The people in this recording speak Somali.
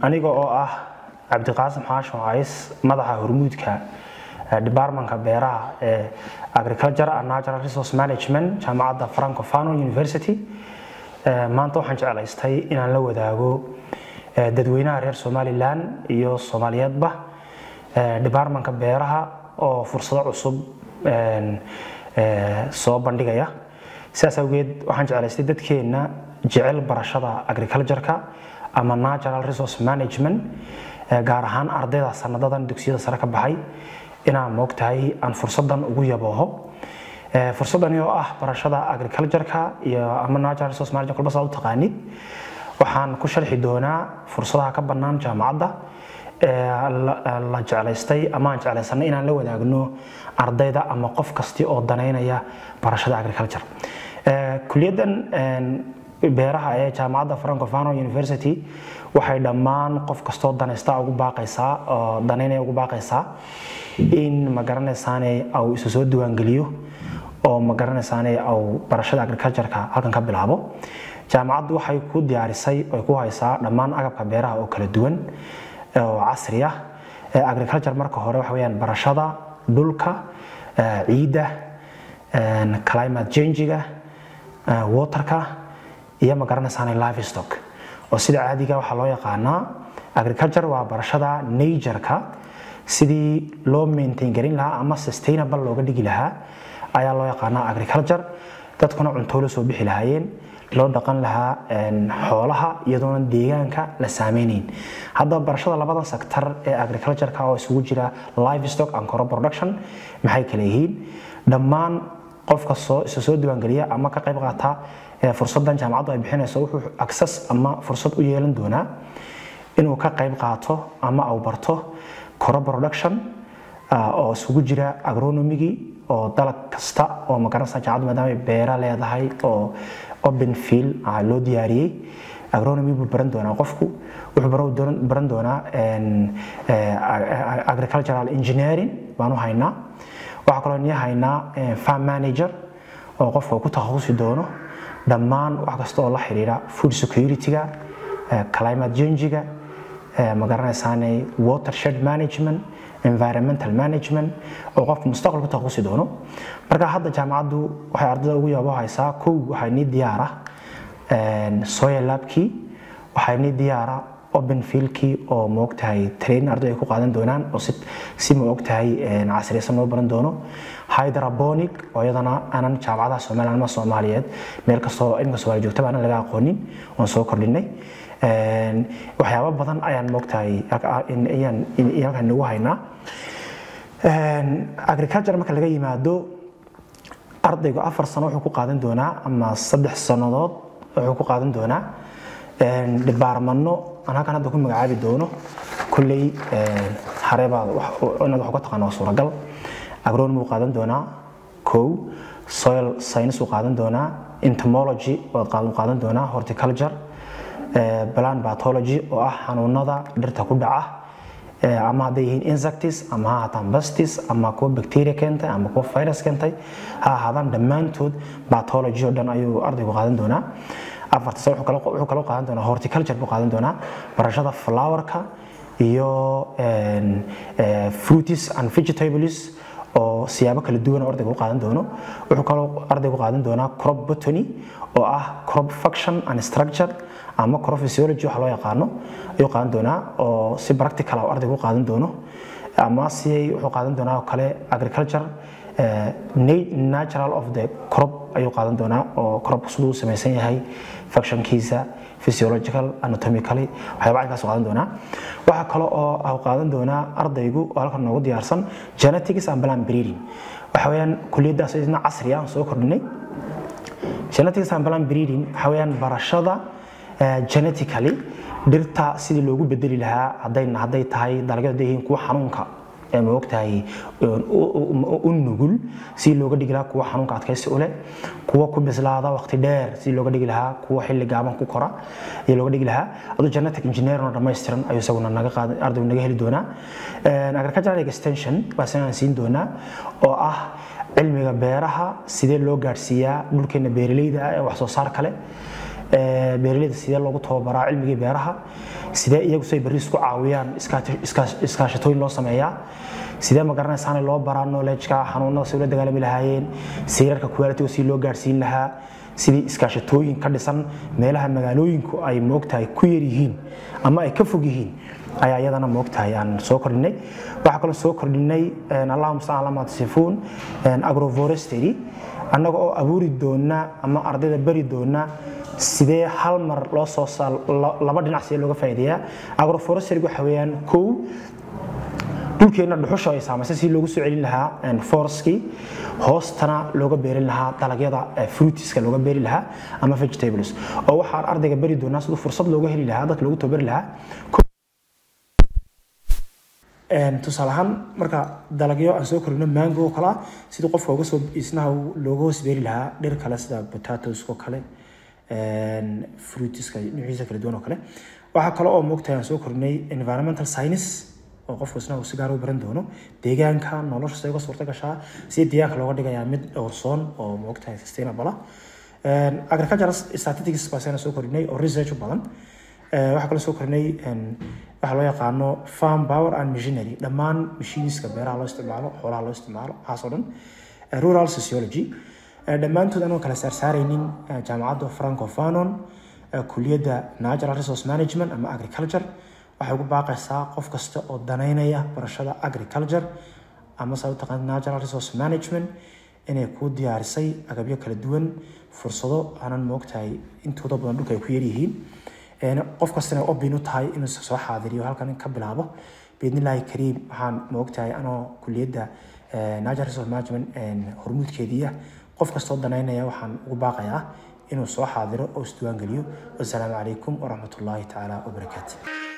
aniga oo ah cabdiqaasim xaashim cays madaxa hormuudka departmentka beeraha ee agriculture and natural resource management jaamacadda francofano university maanta waxaan jeclaystay inaan la wadaago dadweynaha reer somalilan iyo soomaaliyeedba departmentka beeraha oo fursado cusub soo bandhigaya sidaas awgeed waxaan jeclaystay dadkeenna jecel barashada agricultureka ama natural resource management gaar ahaan ardayda sanadadan dugsiyada sare ka baxay inaan moogtahay aan fursadan ugu yabooho fursadani oo ah barashada agricultureka iyo ama natural resource management kulba saa u taqaanid waxaan ku sharxi doonaa fursadaha ka bannaan jaamacadda la jeclaystay ama aan jeclaysanay inaan la wadaagno ardayda ama qof kasti oo danaynaya barashada agriculture kuliyaddan beeraha ee jaamacadda francofano university waxay dhammaan qof kastoo danaysta ugu baaqaysaa oo danaynaya ugu baaqaysaa in ma garanaysaane au isu soo diiwaangeliyo oo ma garanaysaane au barashada agricultureka halkan ka bilaabo jaamacaddu waxay ku diyaarisay ay ku haysaa dhammaan agabka beeraha oo kala duwan oo casri ah agriculture marka hore waxa weyaan barashada dhulka ciidda climate changiga waterka iyo ma garanaysaane livestock oo sida caadiga waxaa loo yaqaanaa agriculture waa barashada natureka sidii loo maintain garin lahaa ama sustainable looga dhigi lahaa ayaa loo yaqaanaa agriculture dadkuna cunto la soo bixi lahaayeen loo dhaqan lahaa xoolaha iyadoona deegaanka la saameynayn haddaba barashada labadan sektor ee agricultureka oo isugu jira livestock and crop production maxay kale yihiin dhammaan qofka soo isa soo diiwaangeliya ama ka qayb qaata fursadan jaamacaddu ay bixinayso wuxuu access ama fursad u yeelan doonaa inuu ka qayb qaato ama uu barto crop production oo isugu jira agronomigii oo dalag kasta oo magaranaysa jaamacaddu maadaama beera leedahay oo open field loo diyaariyey agronomy buu baran doonaa qofku wuxuu baran doonaa agricultural engineering baanu haynaa waxaa kaloo nii haynaa farm manager oo qofka ku takhasusi doono dhammaan wax kasta oo la xiriira food security-ga climate change-ga ma garanaysaane watershed management environmental management oo qofka mustaqbal ku takhasusi doono marka hadda jaamacaddu waxay ardayda ugu yaabo haysaa kow waxay nii diyaara soil labkii waxay nii diyaara open fieldkii oo maogtahay training arday ay ku qaadan doonaan oo si maogtahay casriyaysan loo baran doono hydroponic oo iyadana aanan jaamacadaha somaliland ama soomaaliyeed meel kastoo imika soomaaliya joogtaba aanan laga aqoonin oon soo kordhinay waxyaabo badan ayaan moogtahay ayaan halkan nagu haynaa agriculture marka laga yimaado ardaygu afar sano wuxuu ku qaadan doonaa ama saddex sannadood wuxuu ku qaadan doonaa dhibaarmano aan halkan hadda ku magacaabi doono kolley hareebaad inaad wax uga taqaana waa suuragal agronomy uu qaadan doonaa kow soil science uu qaadan doonaa entomology waad qaadan doonaa horticulture plant pathology oo ah xanuunada dhirta ku dhaca ama hadday yihiin insectis ama ha ahaataan bastis ama kuwa bacteria keentay ama kuwa virus keentay ha ahaadaan dhammaantood pathology oo dhan ayuu ardaygu qaadan doonaa afarta sano wuxuu kaloo qaadan doonaa horticulture buu qaadan doonaa barashada flowerka iyo fruities and vegetables oo siyaabo kala duwan ardaygu u qaadan doono wuxuu kaloo ardaygu qaadan doonaa crop botany oo ah crop function and structure ama crop physiology waxa loo yaqaano ayuu qaadan doonaa oo si practical ah ardaygu u qaadan doono ama si wuxuu qaadan doonaa oo kale agriculture natural of the crop ayuu qaadan doonaa oo crop siduu u samaysan yahay functionkiisa physiological anatomically waxyaaba caynkaas qaadan doonaa waxaa kale oo qaadan doonaa ardaygu oo halkan noogu diyaarsan genetics and plant breeding waxa weeyaan kuliyaddaas idna casri ah soo kordhinay genetics and plant breeding waxa weeyaan barashada genetically dhirta sidii loogu bedeli lahaa hadday hadday tahay dalagyadu hadday yihiin kuwa xanuunka ma ogtahay u nugul si looga dhigi lahaa kuwa xanuunka adkaysi u leh kuwa ku bislaada waqti dheer si looga dhigi lahaa kuwa xilli gaaban ku kora iyo looga dhigi lahaa aduu genetic engineering oo dhammaystiran ayuu isaguna naga qaadan ardaygu naga heli doonaa agricultural extension baa sinaan siin doonaa oo ah cilmiga beeraha sidee loo gaadhsiiyaa dhulkeena beeraleyda ah ee wax soo saar kale beeraleyda sidee loogu tababaraa cilmigii beeraha sidee iyagu say berri isku caawiyaan iskaashatooyin loo sameeyaa sidee ma garanaysaana loo baraa knowledge-ka xanuunada si ula dagaalami lahaayeen siirarka quality si loo gaarsiin lahaa sidii iskaashatooyin ka dhisan meelaha magaalooyinku ay moogtahay ku yar yihiin ama ay ka fog yihiin ayaa iyadana moogtahay aan soo kordhinay waxaa kaloo soo kordhinay allahuma staan ala matasifuun agroforestry annaga oo abuuri doona ama ardayda bari doona sidee hal mar loo soo laba dhinac sidee looga faa'iideeyaa agroforestry waxa weeyaan kow dhulkeenna dhuxusha ay saamaysay si loogu soo celin lahaa foreskii hoostana looga beerin lahaa dalagyada fruitiska looga beeri lahaa ama vegetables oo waxaan ardayga beri doonaa siduu fursad looga heli lahaa dadka loogu tababari lahaa tusaale ahaan marka dalagyo aan soo korino mango oo kale sidii qofka uga soo isnaha looga hoos beeri lahaa dhir kale sida potatoes oo kale fruitiska nuuciisa kala duwan oo kale waxaa kale oo moogtahay aan soo korinay environmental science oo qofku isna uu si gaar u baran doono deegaanka nolosha say uga suurta gashaa si deegaanka looga dhigayaa mid dhowrsoon oo moogtahay sustainable ah agricultural statistics baasana soo korinay oo research u badan waxaa kaloo soo korinay waxaa loo yaqaano farm power and machinery dhammaan machiniska beeraha loo isticmaalo xoolaha loo isticmaalo waxaasoo dhan rural sociology dhammaantood anoo kala saarsaaraynin jaamacadda franco fanon kuliyadda natural resource management ama agriculture waxay ugu baaqaysaa qof kasta oo danaynaya barashada agriculture ama saa u taqaan natural resource management inay kuu diyaarisay agabyo kala duwan fursado aanan moogtahay intooda badan dhulka ay ku yaryihiin qof kastana obin u tahay inuu soo xaadiriyo halkan ka bilaabo biidnillaahi kariim waxaan moogtahay anoo kuliyadda natural resource management hormuudkeediiya qof kastoo danaynaya waxaan ugu baaqayaa inuu soo xaadiro oo isdiiwaangeliyo wasalaamu calaykum waraxmatullaahi tacaala wabarakaatu